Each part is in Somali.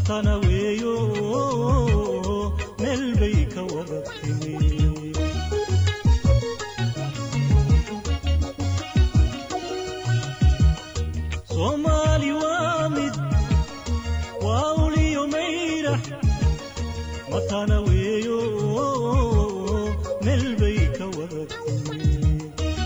matana weeyo meel bay ka wada timi soomaali waa mid waa uliyo mayrax matana weeyo meel bay ka wada timi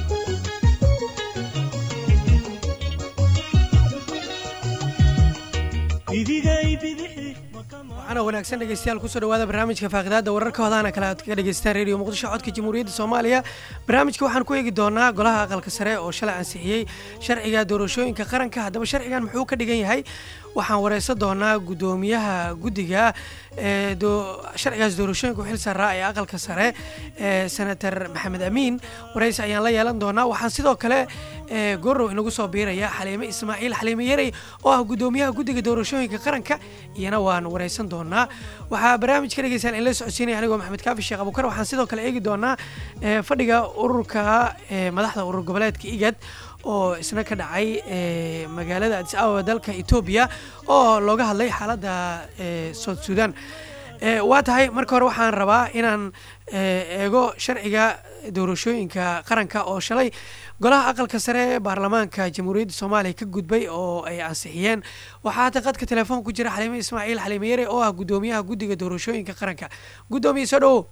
bidigay bidixi waxaana wanaagsan dhegeystayaal kusoo dhawaada barnaamijka faaqidaada wararka hodaana kale aad kaga dhegeystaan radio muqdisho codka jamhuuriyadda soomaaliya barnaamijka waxaan ku eegi doonaa golaha aqalka sare oo shalay ansixiyey sharciga doorashooyinka qaranka haddaba sharcigan muxuu ka dhigan yahay waxaan wareysan doonaa guddoomiyaha guddiga ee sharcigaas doorashooyinka u xil saaraa ee aqalka sare ee senator maxamed amiin wareysi ayaan la yeelan doonaa waxaan sidoo kale goorow inagu soo biiraya xaliime ismaaciil xaliime yarey oo ah guddoomiyaha guddiga doorashooyinka qaranka iyana waan wareysan doonaa waxaa barnaamijka dhegeystaan in la socodsiinaya anigoo maxamed kaafi sheekh abukar waxaan sidoo kale eegi doonaa fadhiga ururka madaxda urur goboleedka igad oo isna ka dhacay magaalada adis ababa dalka etoobiya oo looga hadlay xaaladda soud sudan waa tahay marka hore waxaan rabaa inaan eego sharciga doorashooyinka qaranka oo shalay golaha aqalka sare ee baarlamaanka jamhuuriyadda soomaaliya ka gudbay oo ay ansixiyeen waxaa hadda qadka telefoon ku jira xaliime ismaaciil xaliime yare oo ah guddoomiyaha guddiga doorashooyinka qaranka guddoomiye soo dhowo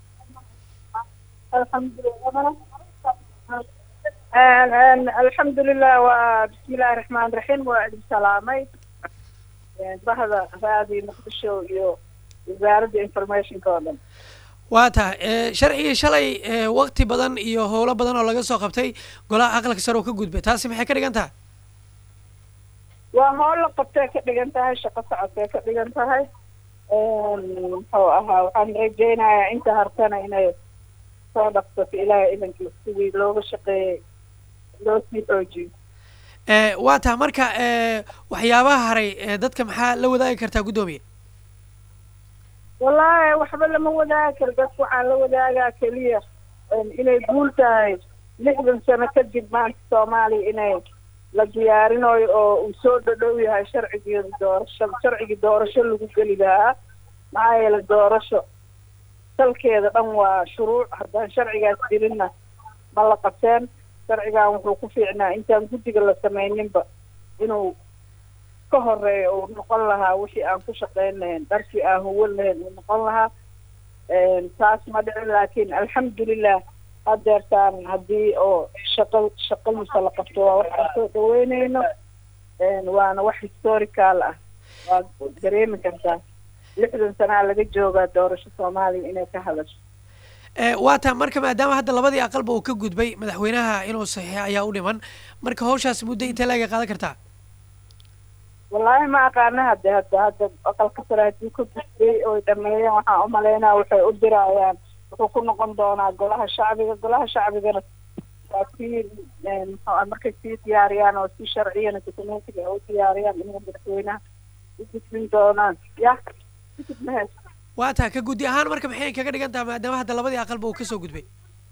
alxamdulilah waa bismillahi raxmaan raxiim waa idin salaamay bahda raadi muqdisho iyo wasaaradda informationka oo dhan waa tahay sharcigii shalay wakti badan iyo howlo badan oo laga soo qabtay golaha aqalka sare oo ka gudbay taasi maxay ka dhigan tahay waa howl la qabtay ka dhigan tahay shaqo socodkay ka dhigan tahay muxuu ahaa waxaan rajeynayaa inta hartana inay soo dhaqsato ilaahay idankii sidii looga shaqeeyey loo sii xoojiyo waa taha marka waxyaabaha haray dadka maxaa la wadaagi kartaa guddoomiye wallaahi waxba lama wadaagi karo dadka waxaan la wadaagaa keliya inay guul tahay lixdan sano kadib maanta soomaaliya inay la diyaarinayo oo uu soo dhadhow yahay sharcigeeda doorasho sharcigii doorasho lagu geli lahaa maxaa yeele doorasho salkeeda dhan waa shuruuc haddaan sharcigaas jirinna ma la qabteen sharcigan wuxuu ku fiicnaa intaan guddiga la sameyninba inuu ka horeeyo uu noqon lahaa wixii aan ku shaqeyn lahayn dharkii aan huwan lahayn uu noqon lahaa taas ma dhicin laakiin alxamdulilah hadeertaan haddii oo shaqo shaqadiisa la qabto waa wax aan soo dhaweyneyno waana wax historical ah waad dareemi kartaa lixdan sanaa laga joogaa doorasho soomaaliya inay ka hadasho waa taa marka maadaama hadda labadii aqalba uu ka gudbay madaxweynaha inuu saxiixo ayaa u dhiman marka hawshaas muddo intee laga qaadan kartaa wallaahi ma aqaana hadde hadda hadda aqalka sare haddii ka gudbay oy dhameeyeen waxaan umalaynaa waxay u dirayaan wuxuu ku noqon doonaa golaha shacbiga golaha shacbigana waa sii muxuu markay sii diyaariyaan oo si sharciyana dokumentiga ay u diyaariyaan inay madaxweynaha u gudbin doonaan ya kadib mahes waa taa ka guddi ahaan marka maxay kaga dhigan tahay maadaama hadda labadii aqalba uu kasoo gudbay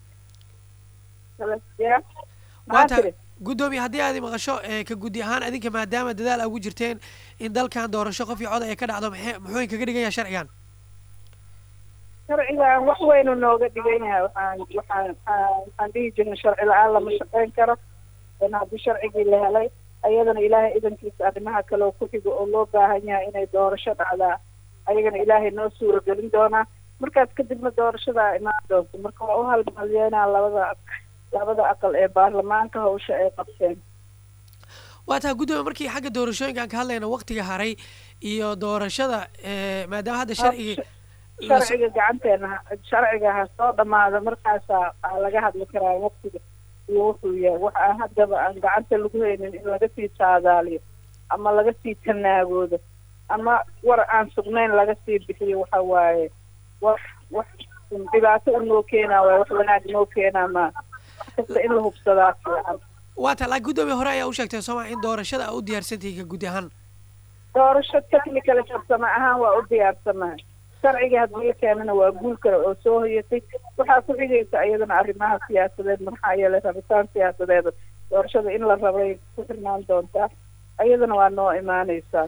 waa taa guddoomiye haddii aad maqasho ka guddi ahaan adinka maadaama dadaal a ugu jirteen in dalkan doorasho qof iyo cod ay ka dhacdo maxay muxuu kaga dhigan yahay sharcigan sharcigan wax weynu nooga dhigan yahay waxaan waxaan waxaan dhihi jirnay sharci la-aan lama shaqeyn karo n haddii sharcigii la helay ayadana ilaahay idankiisa arrimaha kale oo ku xigo oo loo baahan yahay inay doorasho dhacdaa ayagana ilaahay noo suuragelin doonaa markaas kadibna doorashadaa imaan doonto marka waa u halmalyeynaa labada labada aqal ee baarlamaanka hawsha ay qabteen waa taa guddoomiye markii xagga doorashooyinkaan ka hadlayna waktiga haray iyo doorashada maadaama hadda sharcigii sharciga gacanteena sharciga ha soo dhamaado markaasaa aa laga hadli karaa waktiga iyo wuxuu yahay wax aan haddaba aan gacanta lagu haynin in laga sii saadaaliyo ama laga sii tanaagoodo ama war aan sugnayn laga sii bixiyo waxa waaye wax wax dhibaato unoo keenaa waaye wax wanaag noo keenaa maa wax kasta in la hubsadaa fiican waa taa laakiin guddoomiye hore ayaa u sheegtay sooma in doorashada aa u diyaarsantahay ka guddi ahaan doorasho technical farsamo ahaan waa u diyaarsanahay sharciga haddii la keenana waa guul kale oo soo hoyatay waxaa ku xigaysa iyadana arrimaha siyaasadeed maxaa yeelay rabitaan siyaasadeeda doorashada in la rabay ku xirnaan doontaa iyadana waa noo imaaneysaa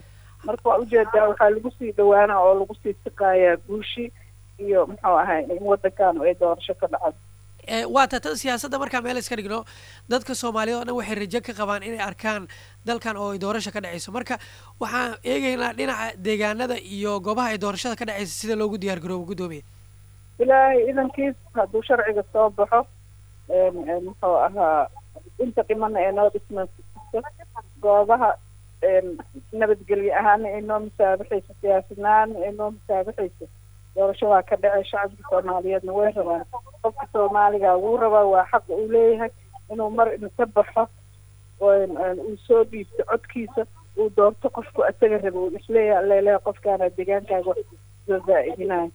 marka waa ujeedaa waxaa lagu sii dhawaana oo lagu sii siqaayaa guushi iyo muxuu ahay in waddankan ay doorasho ka dhacdo Eh, waa ta tan siyaasadda markaa meel iska dhigno dadka soomaaliyeed oo dhan waxay rajo ka qabaan inay arkaan dalkan oo ay doorasho ka dhacayso marka waxaan eegaynaa dhinaca deegaanada iyo goobaha ay doorashada ka dhacaysa sida loogu diyaar garoobo guddoomiye ilaahay idankiis hadduu sharciga soo baxo een, een, muxuu ahaa inta dhimana ee noo dhismayso goobaha een, nabadgelyo ahaana ay noo musaabaxayso siyaasadnaana ay noo musaabaxayso doorasho waa ka dhacay shacabka soomaaliyeedna way rabaan qofka soomaaliga wuu rabaa waa xaqa uu leeyahay inuu mar inta baxo een, een, uu soo dhiibto codkiisa uu doorto qofku asaga raba uu isleeyahay alleleeya qofkaana deegaankaaga wax soo zaa'idinayo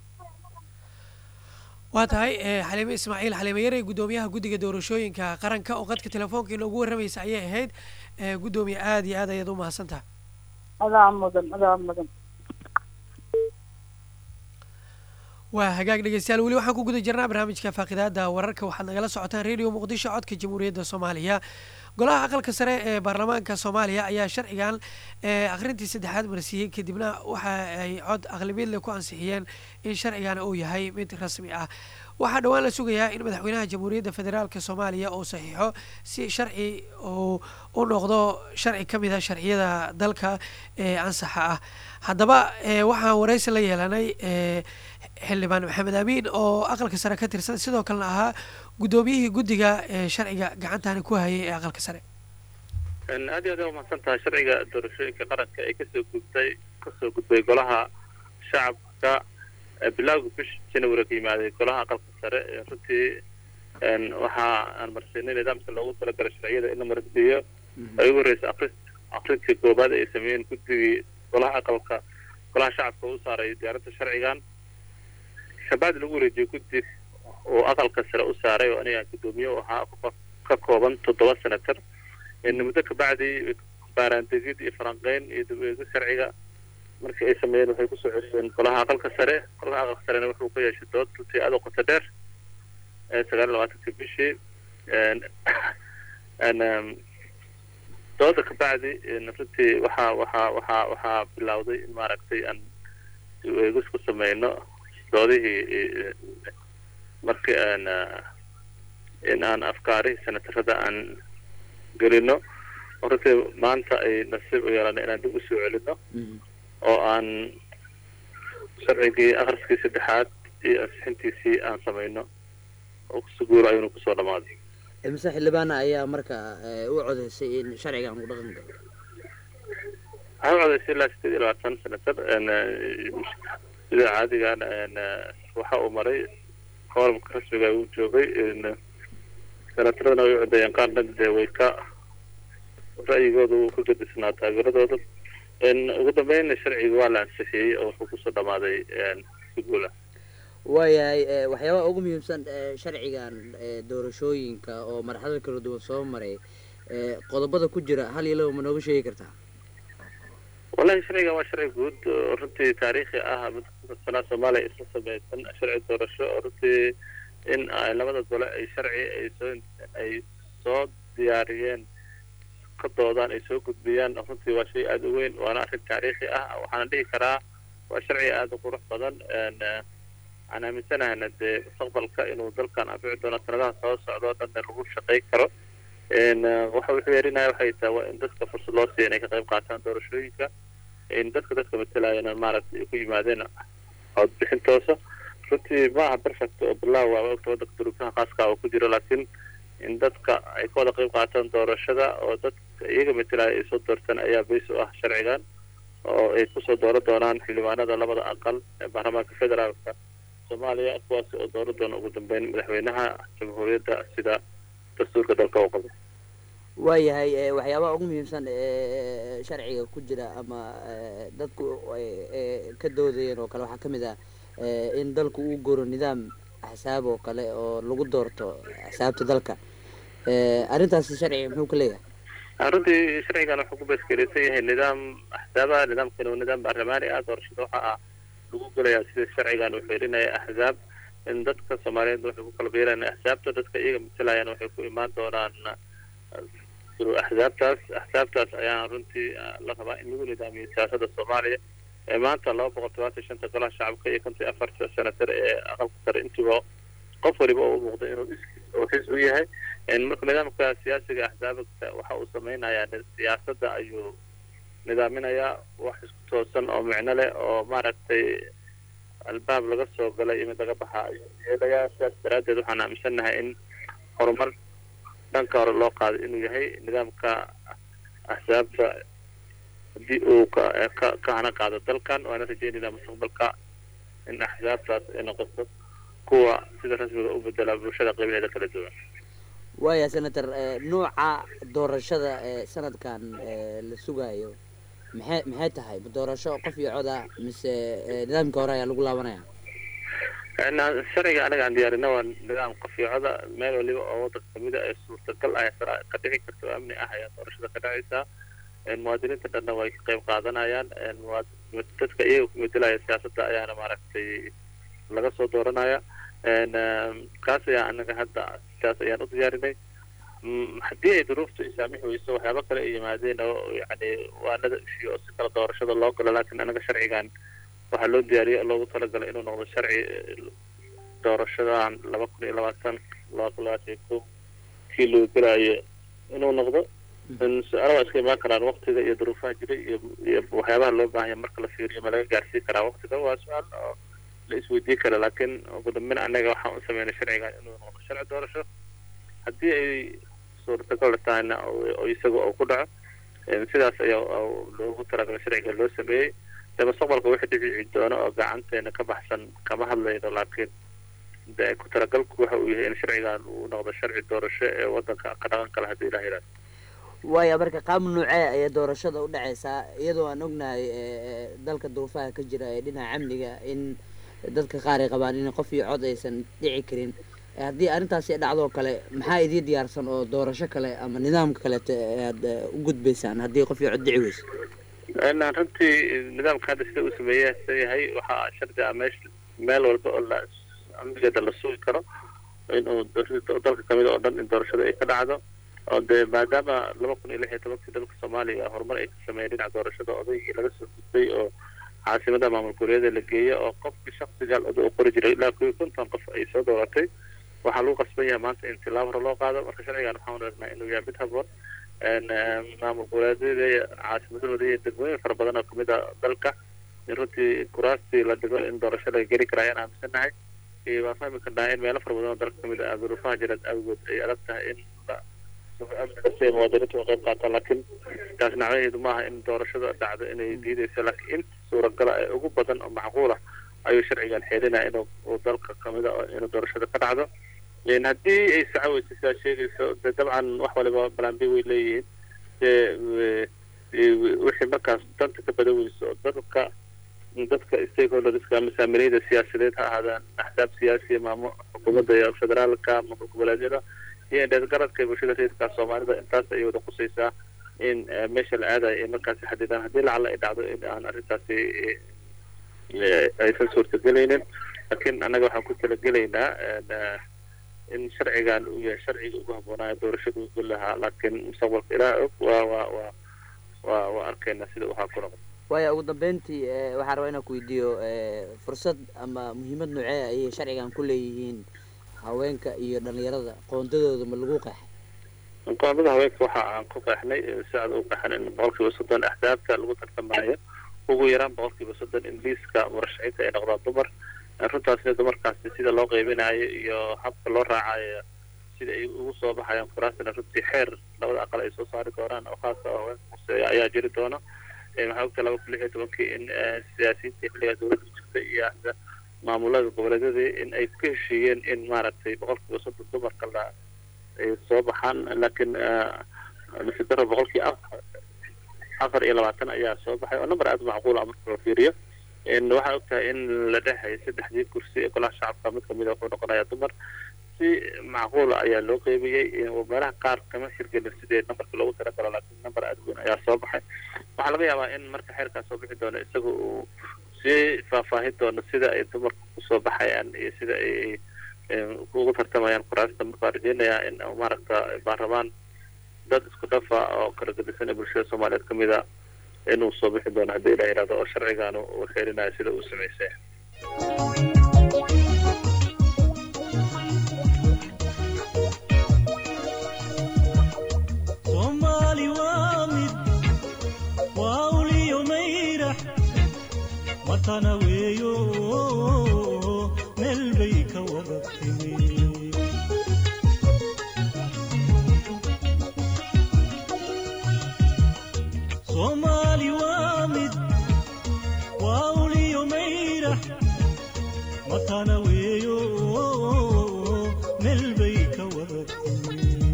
waa tahay eh, xaliime ismaaciil xaliime yarey guddoomiyaha guddiga doorashooyinka qaranka oo qadka telefoonka inoogu warramaysa ayay ahayd Eh, guddoomiye aada iyo aad ayaad u mahadsantaha adaa mudan adaa mudan waa hagaag dhegeystayaal weli waxaan ku guda jirnaa barnaamijka faaqidaada wararka waxaad nagala socotaan radio muqdisho codka jamhuuriyadda soomaaliya golaha aqalka sare ee baarlamaanka soomaaliya ayaa sharcigan ee akhrintii saddexaad marsiiyey kadibna waxa ay cod aqlabiyad leh ku ansixiyeen in sharcigan uu yahay mid rasmi ah waxaa dhowaan la sugayaa in madaxweynaha jamhuuriyadda federaalka soomaaliya uu saxiixo si sharci uu u noqdo sharci ka mid a sharciyada dalka ee ansaxa ah haddaba eh, waxaan waraysi la yeelanay eh, xildhibaan maxamed amiin oo aqalka sare ka tirsan sidoo kalena ahaa guddoomiyihii guddiga ee sharciga gacantani ku hayay ee aqalka sare aad iyo aad aa umahadsan tahay sharciga doorashooyinka qaranka ee kasoo gudbay kasoo gudbay golaha shacabka ee bilowga bisha january ka yimaaday golaha aqalka sare ee runtii een, waxa aan marsiinay nidaamka loogu talagalay sharciyada in la marsiiyo ay ugu horeysa akris akrintii koobaad ay sameeyeen guddigii golaha aqalka golaha shacabka u saaray diyaarinta sharcigan shabaad lagu wareejiyey guddi oo aqalka sare u saaray oo aniga guddoomiye u ahaa ka- ka kooban toddoba senator in muddo kabacdi baaraandegid iyo falanqeyn iyo dib-u-eegid sharciga markii ay sameeyeen waxay kusoo celiyeen golaha aqalka sare golaha aqalka sarena wuxuu ka yeeshay dood runtii aad u qoto dheer ee sagaal iyo labaatanka bishii een een em, dooda kabacdi een runtii waxaa waxaa waxaa waxaa bilowday in maaragtay aan dib-u-eegis ku sameyno doodihii eh, markii aan eh, in aan afkaarihii senatarada aan gelino oo runtii maanta ay nasiib u yeelana inaan dib usoo celino oo aan sharcigii akhriskii saddexaad iyo ansixintiisii aan samayno oo kusuguuro ayuuna kusoo dhamaaday imise xildhibaana ayaa marka eh, u codeysay in sharcigan uu dhaqan galo waxaa u codeysay ilaa sideed iyo labaatan senatar een, eh, sida caadigan een, eh, waxa uu maray kooramka rasmiga uu joogay een, senataradana way u codeeyeen qaarna dee way ka ra'yigooda uu ka gadisnaa taageeradooda een, ugu dambeyn sharciga waa la ansixiyey oo wuxuu kusoo dhamaaday een, si guul ah waayahay eh, waxyaabaha ugu muhiimsan eh, sharcigan eh, doorashooyinka oo marxalad kala duwan soo maray eh, qodobada ku jira hal iyo laba ma nooga sheegi kartaa wallahi sharcigan waa sharci guud oo runtii taariikhi ah mid ku tirsanaa soomaaliya isla samaysan sharci doorasho oo runtii in ay labada gole ay sharci ay soo ay soo diyaariyeen ka doodaan ay soo gudbiyaan runtii waa shay aada u weyn waana arrin taariikhi ah waxaana dhihi karaa waa sharci aada u qurux badan een, eh, waxaan aaminsanahayna dee mustaqbalka inuu dalkan anfici doono sanadaha soo socdo o dhanna lagu shaqay karo een, eh, waxa wuxuu yeerinaya waxay tahay waa in dadka fursad loo siiya inay ka qayb qaataan doorashooyinka in dadka dadka matalayana maaragtay ay ku yimaadeen codbixin toosa runtii ma aha perfect oo bilaaw waaba ogta waddanka duruufaha khaaska oo ku jira laakiin in dadka ay ka wada qayb qaataan doorashada oo dadka iyaga matalaya ay soo doortaan ayaa bays u ah sharcigan oo ay kusoo dooran doonaan xildhibaanada labada aqal ee baarlamaanka federaalka soomaaliya kuwaasi oo dooran doona ugu dambeyn madaxweynaha jamhuuriyadda sida dastuurka dalka u qabo waayahay eh, waxyaabaha ugu muhiimsan ee sharciga ku jira ama eh, dadku ay eh, ka doodayeen oo kale waxaa ka mid ah eh, in dalku uu goro nidaam axsaab oo kale oo lagu doorto axsaabta dalka Eh, arrintaasi sharciga muxuu ka leeyahay runtii sharcigan wuxuu ku baaskeeleysan yahay nidaam axsaaba nidaamkani waa nidaam baarlamaani ah doorashada waxa ah lagu gelayaa sida sharcigan uu xeerinaya axsaab in dadka soomaaliyeed waxay ku kala biiraan axsaabta dadka iyaga matalayaan waxay ku imaan doonaan jiro axsaabtaas axsaabtaas ayaana runtii la rabaa in lagu nidaamiyo siyaasadda soomaaliya ee maanta laba boqol todobaatan shanta golaha shacabka iyo konton iyo afarta senatar ee aqalka sare intiiba qof waliba oo u muuqda inuu iskiis oo xisbi u yahay marka nidaamka siyaasiga axsaabta waxa uu sameynayaa siyaasadda ayuu nidaaminayaa wax isku toosan oo micno leh oo maaragtay albaab laga soo galay iyo mid laga baxa ayuu yeelayaa sidaas daraaddeed waxaan aaminsannahay in horumar dhanka hore loo qaaday inuu yahay nidaamka axsaabta haddii uu ka ka ka hana qaado dalkan waana rajeynaynaa mustaqbalka in axsaabtaas ay noqoto kuwa sida rasmiga u bedela bulshada qaybaheeda kala duwan waaya senator nooca doorashada ee sanadkan la sugaayo maxay maxay tahay ma doorasho qof iyo coda mise nidaamka hore ayaa lagu laabanaya sharciga anaga aan diyaarina waa nidaam qafiicoda meel waliba oo wadanka kamida ee suurtagal ah ka dhici karta oo amni ah ayaa doorashada ka dhacaysaa muwaadiniinta dhanna way ka qayb qaadanayaan dadka iyaga ku medelaya siyaasadda ayaana maaragtay laga soo dooranaya kaas ayaa anaga hadda sidaas ayaan u diyaarinay haddii ay duruuftu isaamixi weyso waxyaaba kale ay yimaadeen oo yani waanada ishiyo si kala doorashada loo galo laakiin anaga sharcigan waxaa loo diyaariyay loogu talagalay inuu noqdo sharci doorashadan laba kun iyo labaatan laba kun labaatan iyo ko kii loo gelaayo inuu noqdo su-aala waa iska imaan karaan waktiga iyo duruufaha jiray iyo iyo waxyaabaha loo baahanya marka la fiiriyo ma laga gaarsiin karaa waktiga waa su-aal oo la isweydiin kara laakiin ugu dambeyn anaga waxaan u sameynay sharcigan inuu noqdo sharci doorasho haddii ay suurtagal tahayna oo isaga uu ku dhaco sidaas ayaa loogu talagalay sharciga loo sameeyey de mustaqbalka wixii dhici doono oo gacanteena ka baxsan kama hadlayno laakiin de ku talagalku waxa uu yahay in sharcigan uu noqdo sharci doorasho ee wadanka ka dhaqan kale haddii ilaha yidhahdo waaya marka qaab nuucee ayay doorashada u dhacaysaa iyadoo aan ognahay dalka duruufaha ka jira ee dhinaca amniga in dadka qaar ay qabaan in qof iyo cod aysan dhici karin haddii arrintaasi dhacdoo kale maxaa idii diyaarsan oo doorasho kale ama nidaamka kaleeto aad u gudbaysaan haddii qof iyo cod dhici weyso runtii nidaamka hadda sida uu sameeya yahay waxaa shardi ah meesha meel walba oo la amnigeeda la sugi karo inuu dalka kamid oo dhan in doorashada ay ka dhacdo oo dee maadaama laba kun iyo lix iyo tobankii dalka soomaaliya horumar ay ka sameeyeen dhinaca doorashada odaygii laga soo gudbay oo caasimada maamul goboleeda la geeya oo qofkii shaksigaal oda u qori jiray ilaa kuwii konton qof ay soo dooratay waxaa lagu qasban yahay maanta in tilaab hore loo qaado marka sharcigan waxaan aragnaa inuu yahay mid haboon maamul goboleedyada caasimadahooda iyo degmooyin fara badan oo kamid a dalka in runtii kuraastii la dhigo in doorasho laga geli kara ayaan aaminsannahay waan fahmi karnaa in meelo fara badan oo dalka kamid ah duruufaha jiraad awgood ay adag tahay in amniga si ay muwaadiniintu uga qayb qaataan laakiin taas nacdaheedu maaha in doorashada dhacdo inay diideyso laakiin inta suuragala ee ugu badan oo macquul ah ayuu sharcigan xeelinaya inuu dalka kamid a inuu doorashada ka dhacdo haddii ay saco weysa sidaa sheegayso de dabcan wax waliba balambi way leeyihiin de wixii markaas danta ka badan weyso oo dadka dadka stakeholderska ama saamilayda siyaasadeed ha ahaadaan axsaab siyaasiya maamo xukuumadda iyo federaalka maamul goboleedyada iyo indheedgaradka bulshada reerka soomaalida intaas ayay wada qusaysaa in meesha la aadayo ay markaasi xadidaan haddii lacala ay dhacdo in aan arrintaasi aysan suurtagelaynin laakiin annaga waxaan ku talagelaynaa in sharcigan uu yahay sharciga ugu habboonaayo doorashada ugu lahaa laakiin mustaqbalka ilaa og waa waa waa waa waa arkaynaa sida waxaa ku noqon waaya ugu dambeyntii waxaan rabaa inaan ku weydiiyo fursad ama muhiimad noocee ayay sharcigan ku leeyihiin haweenka iyo dhalinyarada qoondadooda ma lagu qeexay qoondada haweenka waxa aan ku qeexnay si aad u qeexan in boqolkiiba soddon axsaabta lagu tartamaayo ugu yaraan boqolkiiba soddon in liiska murashaxiinta ay noqdaan dumar runtaasina dumarkaasi sida loo qeybinayo iyo habka loo raacayo sida ay ugu soo baxayaan kuraasina runtii xeer labada aqal ay soo saari doonaan oo khaasa oo haweenka kuseeya ayaa jiri doona waxaa ogta laba kun lix iyo tobankii in siyaasiyiinta xilliga dowladda jirta iyo maamulada goboleedyadii in ay ku heshiiyeen in maaragtay boqolkiiba soddon dumarka la ay soo baxaan laakiin nasidaro boqolkii afar afar iyo labaatan ayaa soo baxay oo number aada macquula marka la fiiriyo waxaa ogtahay in la dhexay saddexdii kursi ee golaha shacabka mid kamida wuxuu noqonayaa dumar si macquula ayaa loo qeybiyey meelaha qaar kama hirgelin sidee numberka loogu talagalo laakiin number aada weyn ayaa soo baxay waxaa laga yaabaa in marka xeerkaas soo bixi doono isaga uu sii faahfaahin doono sida ay dumarka kusoo baxayaan iyo sida ay ugu tartamayaan kuraasta markaa rajeynayaa in maaragta baarlamaan dad isku dhafa oo kala gedisan ee bulshada soomaaliyeed ka mid a inuu soo bixi doono haddii ilah yidhahdo oo sharcigan uu xeerinayo sida uu samaysay soomaali waa mid waa uliyo mayrax matana weeyo meel bay ka wada timi soomaali waa mid waa uliyo mayrax matana weeyo meel bay ka wada timi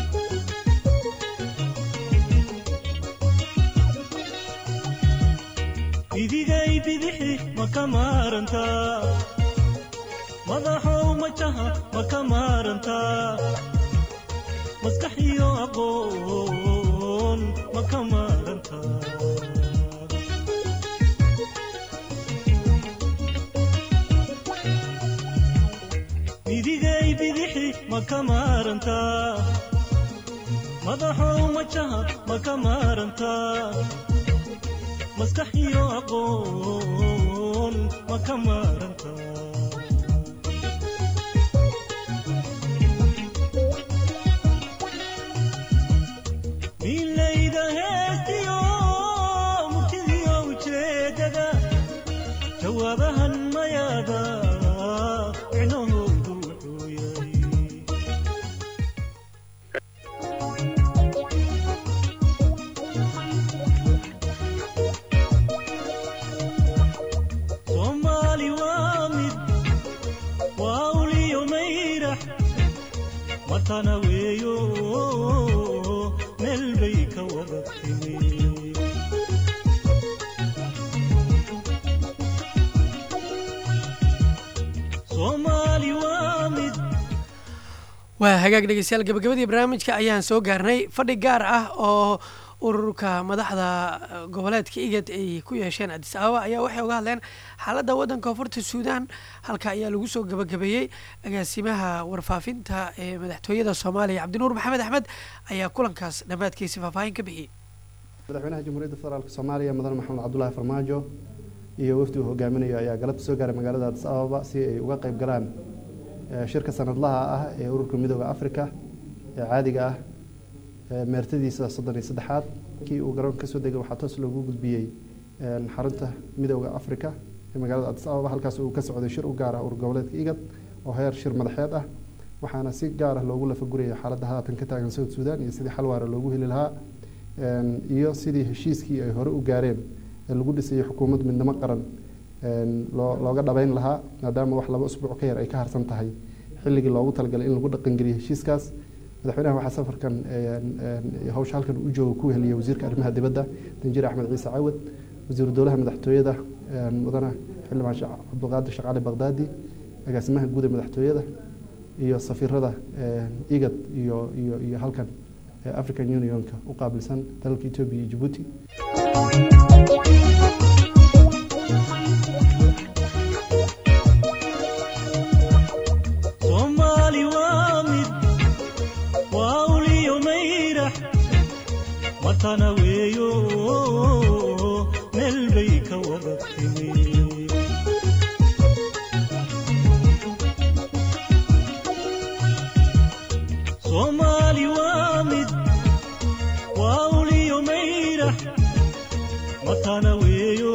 idigay bidixi ma ka maarantaa madaxow majaha ma ka maarantaa maskax iyo aqoon ma ka maarantaa idigay bidixi ma ka maarantaa madaxow majaha ma ka maarantaa maskax iyo aqoon ma ka maaranta milayda heestiyo murtidiyo ujeedada jawaabahan mayaada micnahoodu wuxuu yahay soomaali waa mid waa uliyo mayrax matana weeyo meel bay ka wada timi soomaali waa mid waa hagaag dhegeystayaal gabagabadii barnaamijka ayaan soo gaarnay fadhi gaar ah oo ururka madaxda eh, goboleedka igad ay ku yeesheen adis ababa ayaa waxay uga hadleen xaaladda waddanka koonfurta suudaan halka ayaa lagu soo gabagabeeyey agaasimaha warfaafinta ee madaxtooyada soomaaliya cabdinuur maxamed axmed ayaa kulankaas dhammaadkiisa faahfaahin ka bixiyey madaxweynaha jamhuuriyadda federaalk soomaaliya mudane maxamed cabdulaahi farmaajo iyo wafdi uu hogaaminayo ayaa galabta soo gaaray magaalada adis ababa si ay uga qayb galaan eh, shirka sanadlaha ah ee ururka midooda afrika ee caadiga ah ee meertadiisa soddon iyo saddexaad kii uu garoonka kasoo degay waxaa toos loogu gudbiyey eh, xarunta midooda afrika ee magaalada adis ababa halkaas uu ka socday shir u gaar ah urur goboleedka igad oo heer shir madaxeed ah waxaana si gaar ah loogu lafagurayay xaaladda haatan ka taagan south sudan iyo sidii xal waara loogu heli lahaa een, iyo sidii heshiiskii ay hore u gaareen ee lagu dhisayay xukuumad midnimo qaran een, loo looga dhabeyn lahaa maadaama wax laba usbuuc ka yar ay ka harsan tahay xilligii loogu talagalay in lagu dhaqangeliyo heshiiskaas madaxweynaha waxaa safarkan een, een, hawsha halkan u jooga ku heliyay wasiirka arrimaha dibadda danjir axmed ciise cawad wasiiru dowlaha madaxtooyada een, mudane xildhibaan Sheekh cabdulqaadir sheekh cali baqdaadi agaasimaha guud ee madaxtooyada iyo safiirada een, igad iyo iyo iyo halkan ee african unionka u qaabilsan dalalka etoobiya iyo jabuuti soomaali waa mid waa uliyo mayrax matana weeyo meel bay ka wada timi soomaali waa mid waa uliyo mayrax matana weeyo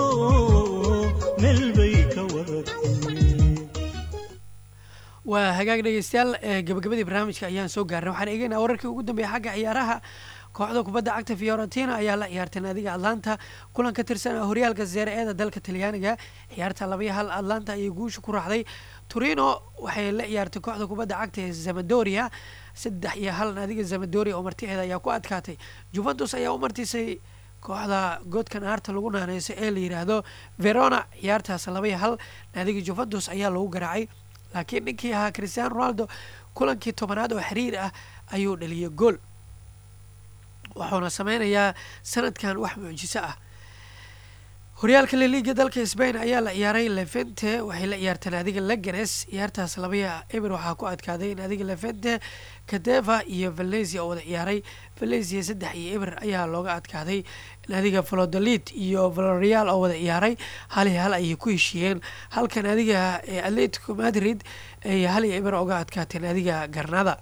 meel bay ka wada timi waa hagaag dhegeystayaal ee gabagabadii barnaamijka ayaan soo gaarnay waxaan eegeynaa wararkii ugu dambeeyay xagga ciyaaraha kooxda kubadda cagta fiorentina ayaa la ciyaartay naadiga atlanta kulan ka tirsan ah horyaalka seere eeda dalka talyaaniga ciyaarta labaiyo hal atlanta ayay guusha ku raacday turino waxay la ciyaartay kooxda kubadda cagta ee zamadoria saddex iyo hal naadiga zamadoria oo marticeeda ayaa ku adkaatay juventus ayaa u martisay kooxda godkan aarta lagu naaneyso ee la yidhaahdo verona ciyaartaas labaiyo hal naadiga juventus ayaa lagu garaacay laakiin ninkii ahaa cristiano ronaldo kulankii tobanaad oo xiriir ah ayuu dhaliyay gool wuxuuna sameynayaa sanadkan wax mucjiso ah horyaalka laliiga dalka sbain ayaa la ciyaaray levente waxay la ciyaarteen adiga leganes ciyaartaas labaya eber waxaa ku adkaaday in adiga levente kadeva iyo valencia oo wada ciyaaray valencia saddex iyo eber ayaa looga adkaaday in adiga valodolid iyo valorial oo wada ciyaaray hal iyo hal ayay ku heshiiyeen halkan adiga atletico madrid ay hal iyo eber oga adkaateen adiga garnada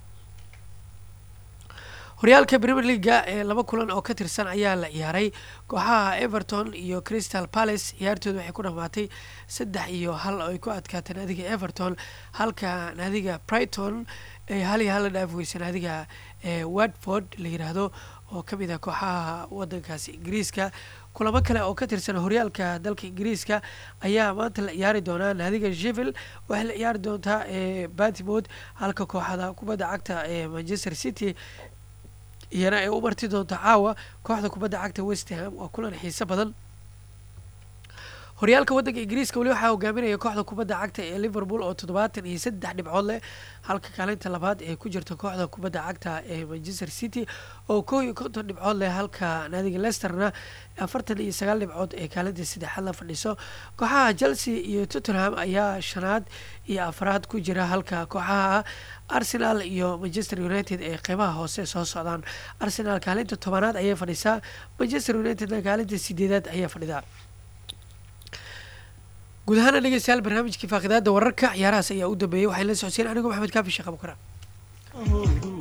horyaalka premier leaga ee laba kulan oo ka tirsan ayaa la ciyaaray kooxaha everton iyo crystal palace ciyaartooda waxay ku dhamaatay saddex iyo hal oo ay ku adkaateen naadiga everton halka naadiga brighton ay hal iyo hal la dhaafi weysay naadiga watford la yiraahdo oo kamid ah kooxaha wadankaasi ingiriiska kulamo kale oo ka tirsan horyaalka dalka ingiriiska ayaa maanta la ciyaari doonaa naadiga shevil waxay la ciyaari doontaa batimod halka kooxada kubadda cagta ee manchester city iyana ay u marti doonto caawa kooxda kubadda cagta westham waa kulan xiise badan horyaalka waddanka ingiriiska weli waxaa hogaaminaya kooxda kubadda cagta ee liverpool oo toddobaatan iyo saddex dhibcood leh halka kaalinta labaad ee ku jirta kooxda kubadda cagta ee manchester city oo kow iyo konton dhibcood leh halka naadiga lesterna afartan iyo sagaal dhibcood ee kaalinta saddexaad la fadhiso kooxaha chelsea iyo tottenham ayaa shanaad iyo afraad ku jira halka kooxaha arsenal iyo manchester united ee qeybaha hoose soo socdaan arsenal kaalinta tobanaad ayay fadhisaa manchester unitedna kaalinta sideedaad ayay fadhidaa guud ahaana dhegeystayaal barnaamijkii faaqidaada wararka ciyaarahaas ayaa u dambeeyay waxay la socodsiin anigu maxamed kaafi sheekh abukara